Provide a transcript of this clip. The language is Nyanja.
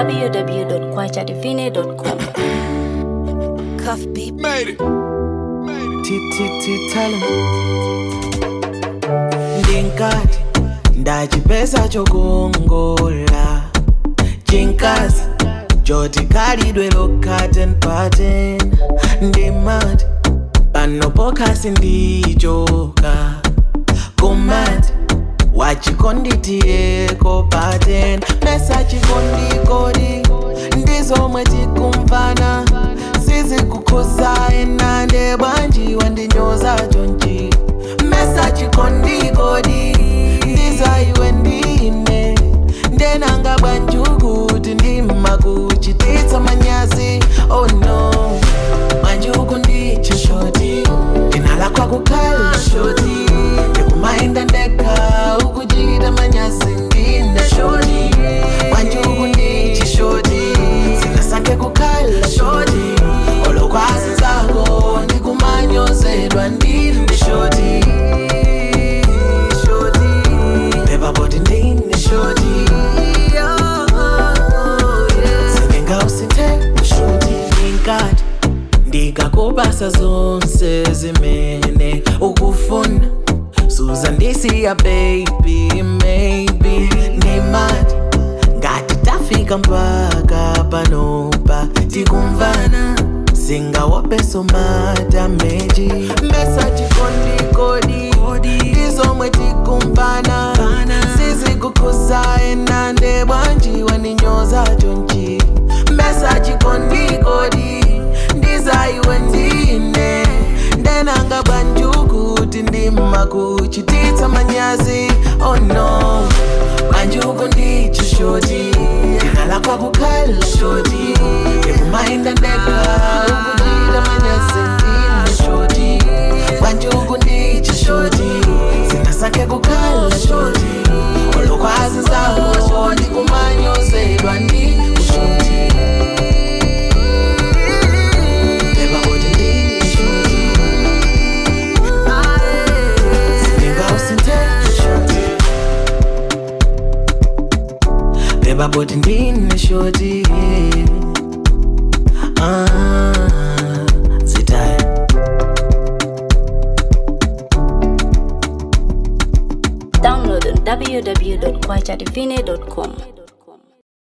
www.kwachadivine.com. Cuff beep. Made it. tititi tell 'em. ndinkati ndachipesa chokongola chinkazi choti khalidwe lokhaten paten ndimati panopokhasi ndichoka kumati wachikonditiyeko paten mesa chikondikodi ndizomwe tikumvana sizikukhuza enande bwanji wandinyoza chonchi mesa chikondikodi ndizaiwe ndine ndenanga bwanjukuti ndimakuchititsa manyazi oh no bwanjuku ndiche shoti ndinalakwa kukhala shoti ndikumainda ndekha ukuchita manyazi ndine shoti bwanjuku ndiche shoti singasanke kukhala shoti olokwazi zako ndikumanyozedwa ndine shoti shoti phepha boti ndine shoti singengawusithe shoti inkati ndikakubasa zonse zimene ukufuna suza ndisiya baby maybe ndimati ngati tafika mpaka panopa tikumvana singawopeso madameji mbesa chikondikodi ndizomwe tikumvana sizikukhuza enande bwanji waninyoza chonchi mbesa chikondikodi ndizaiwe ndine ndenanga bwanjukuti ndimakuchititsa manyazi oh no bwanjuku ndicho shoti ndinalakwa kukhala shoti ndikumainda ndekha ukuchita manyazi ndine shoti bwanjuku ndicho shoti singasakhe kukhala shoti olokwazi zawo ndikumanyozedwa ndikushoti Beba boti ndine shoti Singawusithe shoti Beba boti ndine shoti Ah, zitaya Download on www.kwachadivine.com.